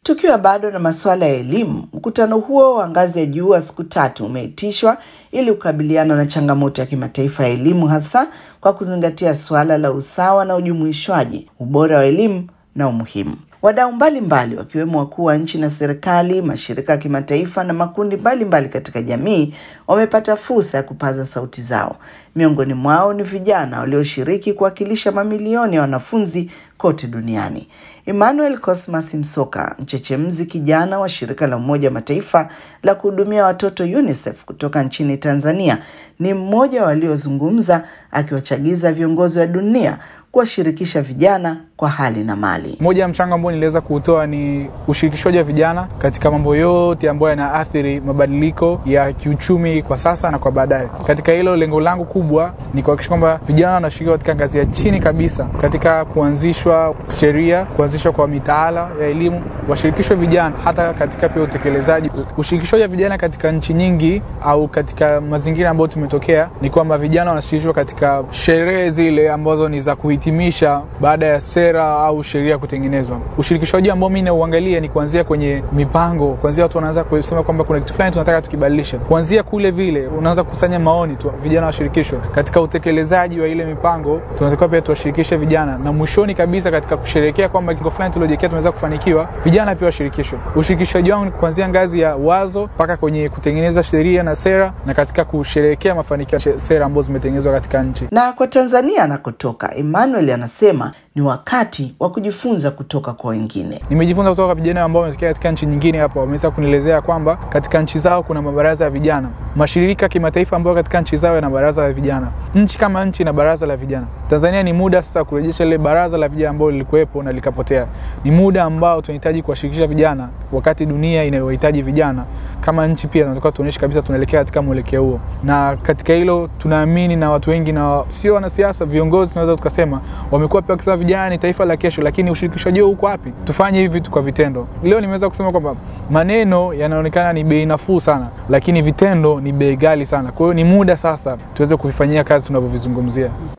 Tukiwa bado na masuala ya elimu, mkutano huo wa ngazi ya juu wa siku tatu umeitishwa ili kukabiliana na changamoto ya kimataifa ya elimu, hasa kwa kuzingatia suala la usawa na ujumuishwaji, ubora wa elimu na umuhimu. Wadau mbalimbali wakiwemo wakuu wa nchi na serikali, mashirika ya kimataifa na makundi mbalimbali mbali katika jamii wamepata fursa ya kupaza sauti zao. Miongoni mwao ni vijana walioshiriki kuwakilisha mamilioni ya wanafunzi kote duniani. Emmanuel Cosmas Msoka, mchechemzi kijana wa shirika la Umoja wa Mataifa la kuhudumia watoto UNICEF kutoka nchini Tanzania, ni mmoja waliozungumza akiwachagiza viongozi wa dunia kuwashirikisha vijana kwa hali na mali. Moja ya mchango ambao niliweza kuutoa ni ushirikishwaji wa vijana katika mambo yote ambayo yanaathiri mabadiliko ya kiuchumi kwa sasa na kwa baadaye. Katika hilo, lengo langu kubwa ni kuhakikisha kwamba vijana wanashiriki katika ngazi ya chini kabisa katika kuanzishwa sheria, kuanzishwa kwa mitaala ya elimu, washirikishwe vijana hata katika pia utekelezaji. Ushirikishwaji wa vijana katika nchi nyingi au katika mazingira ambayo tumetokea ni kwamba vijana wanashirikishwa katika sherehe zile ambazo ni za kuhitimisha baada ya sera au sheria kutengenezwa. Ushirikishwaji ambao mimi nauangalia ni kuanzia kwenye mipango, kuanzia watu wanaanza kusema kwamba kuna kitu fulani tunataka tukibadilisha, kuanzia kule vile unaanza kukusanya maoni tu, vijana washirikishwe katika utekelezaji wa ile mipango. Tunatakiwa pia tuwashirikishe vijana, na mwishoni kabisa katika kusherehekea kwamba kitu fulani tuliojiwekea tumeweza kufanikiwa, vijana pia washirikishwe. Ushirikishwaji wangu ni kuanzia ngazi ya wazo mpaka kwenye kutengeneza sheria na sera, na katika kusherehekea mafanikio ya sera ambazo zimetengenezwa katika nchi. Na kwa Tanzania anakotoka, Emmanuel anasema ni wakati wa kujifunza kutoka kwa wengine. Nimejifunza kutoka kwa vijana ambao wametokea katika nchi nyingine. Hapa wameweza kunielezea kwamba katika nchi zao kuna mabaraza ya vijana, mashirika kimataifa ambayo katika nchi zao yana baraza la vijana, nchi kama nchi na baraza la vijana. Tanzania ni muda sasa kurejesha lile baraza la vijana ambalo lilikuwepo na likapotea. Ni muda ambao tunahitaji kuwashirikisha vijana, wakati dunia inayohitaji vijana. Kama nchi pia tunataka tuonyeshe kabisa tunaelekea katika mwelekeo huo, na katika hilo tunaamini, na watu wengi na sio wanasiasa, viongozi tunaweza tukasema wamekuwa pia wakisema vijana ni taifa la kesho, lakini ushirikishwaji huo uko wapi? Tufanye hivi vitu kwa vitendo. Leo nimeweza kusema kwamba maneno yanaonekana ni bei nafuu sana, lakini vitendo ni bei ghali sana. Kwa hiyo ni muda sasa tuweze kuvifanyia kazi tunavyovizungumzia.